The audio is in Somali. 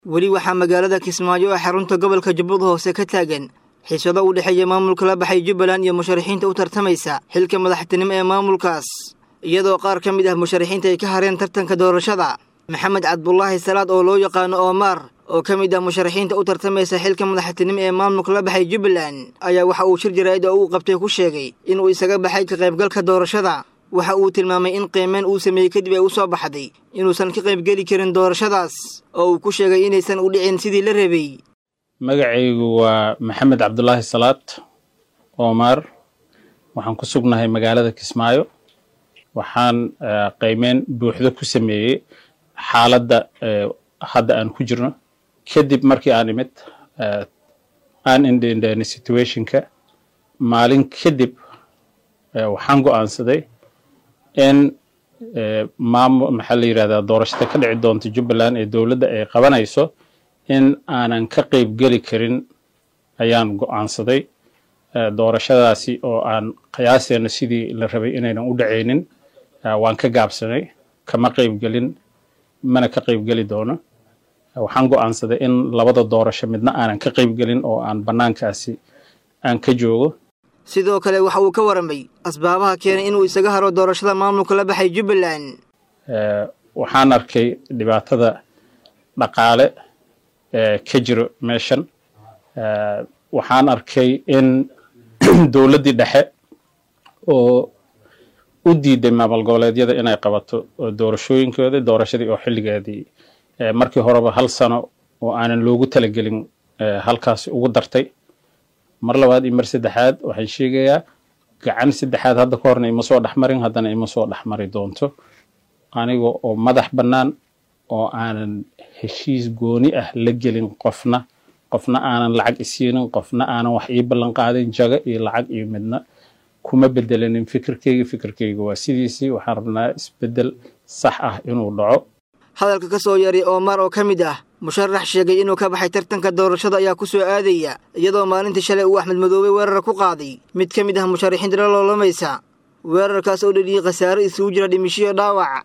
weli waxaa magaalada kismaayo ee xarunta gobolka jubbada hoose ka taagan xiisado u dhexeeya maamulka la baxay jubbaland iyo musharaxiinta u tartamaysa xilka madaxtinimo ee maamulkaas iyadoo qaar ka mid ah musharaxiinta ay ka hareen tartanka doorashada maxamed cabdulaahi salaad oo loo yaqaano oomaar oo ka mid ah musharaxiinta u tartamaysa xilka madaxtinimo ee maamulka la baxay jubbaland ayaa waxa uu shir jaraa'id oo uu qabtay ku sheegay inuu isaga baxay ka qaybgalka doorashada waxa uu tilmaamay in qiimeyn uu sameeyey kadib ay u soo baxday inuusan ka qaybgeli karin doorashadaas oo uu ku sheegay inaysan u dhicin sidii la rabay magacaygu waa maxamed cabdulaahi salaad oomaar waxaan ku sugnahay magaalada kismaayo waxaan qiimeyn buuxdo ku sameeyey xaaladda hadda aan ku jirno kadib markii aan imid aan indhendheeni situationka maalin kadib waxaan go'aansaday in maamul maxaa la yidhahdaa doorashada ka dhici doonta jubbaland ee dowladda ay qabanayso in aanan ka qayb geli karin ayaan go'aansaday doorashadaasi oo aan qiyaaseena sidii la rabay inaynan u dhacaynin waan ka gaabsanay kama qaybgelin mana ka qaybgeli doono waxaan go'aansaday in labada doorasho midna aanan ka qaybgelin oo aan bannaankaasi aan ka joogo sidoo kale waxa uu ka waramay asbaabaha keenay inuu isaga haro doorashada maamulka la baxay jubbaland waxaan arkay dhibaatada dhaqaale ee ka jiro meeshan waxaan arkay in dowladdii dhexe oo u diiday maamul goboleedyada inay qabato doorashooyinkooda doorashadii oo xilligeedii markii horeba hal sano oo aanan loogu talagelin halkaasi ugu dartay mar labaad iyo mar saddexaad waxaan sheegayaa gacan saddexaad hadda ka horna ima soo dhexmarin haddana ima soo dhexmari doonto aniga oo madax bannaan oo aanan heshiis gooni ah la gelin qofna qofna aanan lacag isiinin qofna aanan wax ii ballan qaadin jago iyo lacag iyo midna kuma bedelanin fikirkeyga fikirkeyga waa sidiisii waxaan rabnaa isbeddel sax ah inuu dhaco hadalka ka soo yaray oomaar oo ka mid ah musharax sheegay inuu ka baxay tartanka doorashada ayaa ku soo aadaya iyadoo maalintii shalay uu axmed madoobey weerar ku qaaday mid ka mid ah musharaxiinta la loolamaysa weerarkaas oo dheliyey khasaare isugu jira dhimishiyo dhaawac